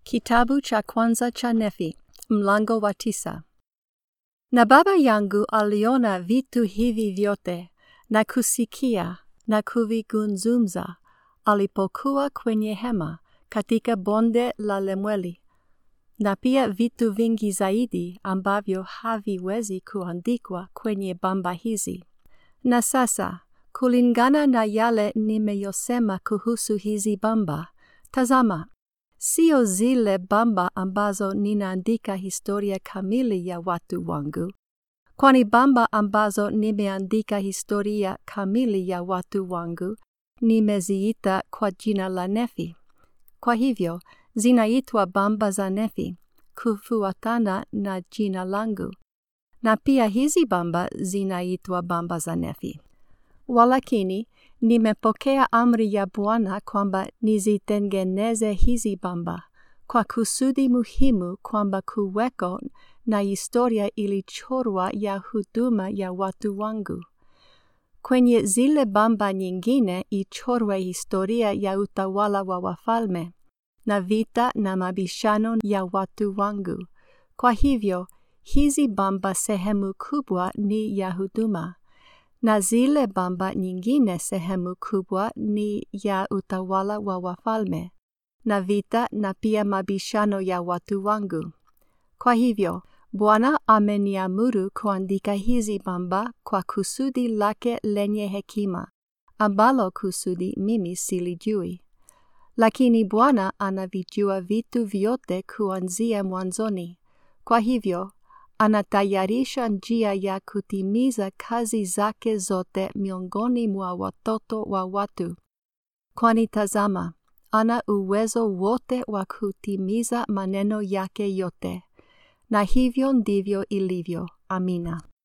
Kitabu cha kwanza cha Nefi, mlango wa tisa. Na baba yangu aliona vitu hivi vyote na kusikia na kuvigunzumza alipokuwa kwenye hema katika bonde la Lemweli, na pia vitu vingi zaidi ambavyo haviwezi kuandikwa kwenye bamba hizi. Na sasa kulingana na yale nimeyosema kuhusu hizi bamba, tazama, sio zile bamba ambazo ninaandika historia kamili ya watu wangu, kwani bamba ambazo nimeandika historia kamili ya watu wangu nimeziita kwa jina la Nefi. Kwa hivyo zinaitwa bamba za Nefi kufuatana na jina langu, na pia hizi bamba zinaitwa bamba za Nefi. Walakini nimepokea amri ya Bwana kwamba nizitengeneze hizi bamba kwa kusudi muhimu kwamba kuweko na historia ilichorwa ya huduma ya watu wangu. Kwenye zile bamba nyingine ichorwe historia ya utawala wa wafalme na vita na mabishano ya watu wangu. Kwa hivyo hizi bamba sehemu kubwa ni ya huduma na zile bamba nyingine sehemu kubwa ni ya utawala wa wafalme na vita na pia mabishano ya watu wangu. Kwa hivyo Bwana ameniamuru kuandika hizi bamba kwa kusudi lake lenye hekima, ambalo kusudi mimi silijui. Lakini Bwana anavijua vitu vyote kuanzia mwanzoni. Kwa hivyo anatayarisha njia ya kutimiza kazi zake zote miongoni mwa watoto wa watu. Kwani tazama, ana uwezo wote wa kutimiza maneno yake yote. Na hivyo ndivyo ilivyo. Amina.